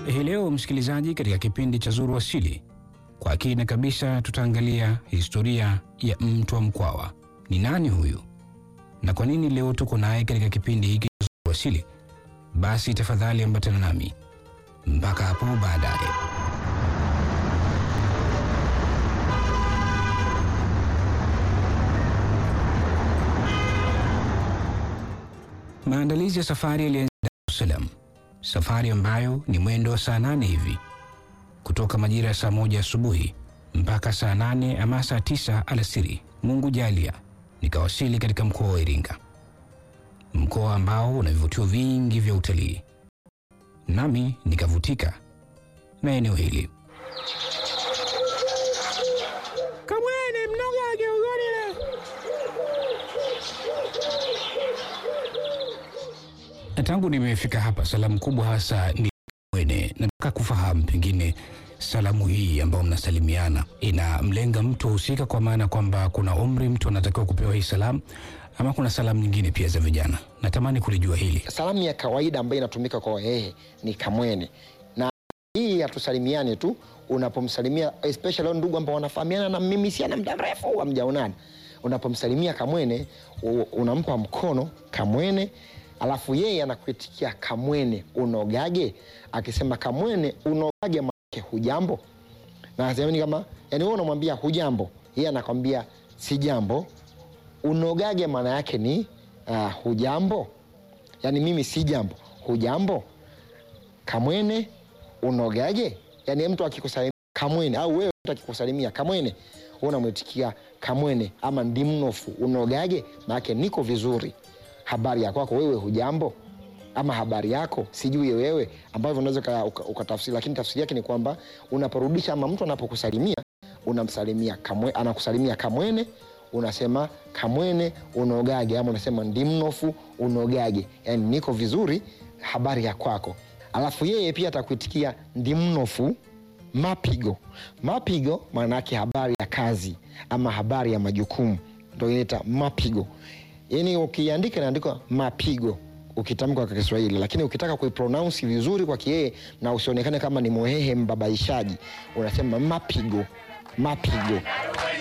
Hii leo msikilizaji, katika kipindi cha Zuru Asili, kwa kina kabisa tutaangalia historia ya Mtwa Mkwawa. Ni nani huyu na kwa nini leo tuko naye katika kipindi hiki cha Zuru Asili? Basi tafadhali ambatana nami mpaka hapo baadaye. Maandalizi ya safari yalianza Dar es Salaam, safari ambayo ni mwendo wa saa nane hivi kutoka majira ya saa moja asubuhi mpaka saa nane ama saa tisa alasiri. Mungu jalia nikawasili katika mkoa wa Iringa, mkoa ambao una vivutio vingi vya utalii, nami nikavutika na eneo hili. Kamwene mnoga geugoni Na tangu nimefika hapa, salamu kubwa hasa ni Kamwene. Nataka kufahamu pengine salamu hii ambayo mnasalimiana inamlenga mtu husika, kwa maana kwamba kuna umri mtu anatakiwa kupewa hii salamu, ama kuna salamu nyingine pia za vijana? Natamani kulijua hili. Salamu ya kawaida ambayo inatumika kwa Wahehe ni kamwene, na hii hatusalimiane tu. Unapomsalimia especially wale ndugu ambao wanafahamiana na mimi siana muda mrefu hamjaonana, unapomsalimia kamwene u- unampa mkono kamwene, alafu yeye anakuitikia kamwene unogage. Akisema kamwene unogage, maanake hujambo, na yani kama yani wewe unamwambia hujambo, yeye anakwambia si jambo. Unogage maana yake ni uh, hujambo yaani mimi si jambo, hujambo. Kamwene unogaje? Yaani mtu akikusalimia kamwene, au wewe mtu akikusalimia kamwene, wewe unamwitikia kamwene ama ndimnofu unogaje, maanake niko vizuri. Habari ya kwako wewe, hujambo, ama habari yako sijui wewe, ambavyo unaweza uka- uka- ukatafsiri, lakini tafsiri yake ni kwamba unaporudisha ama mtu anapokusalimia unamsalimia kamwe, anakusalimia kamwene unasema kamwene unogage, ama unasema ndimnofu unogage, yani niko vizuri, habari ya kwako. Alafu yeye pia atakuitikia ndimnofu mapigo. Mapigo maana yake habari ya kazi ama habari ya majukumu, ndo inaita mapigo. Yani ukiandika inaandikwa mapigo ukitamka kwa Kiswahili, lakini ukitaka kuipronounce vizuri kwa Kiyeye na usionekane kama ni mwehehe mbabaishaji, unasema mapigo, mapigo.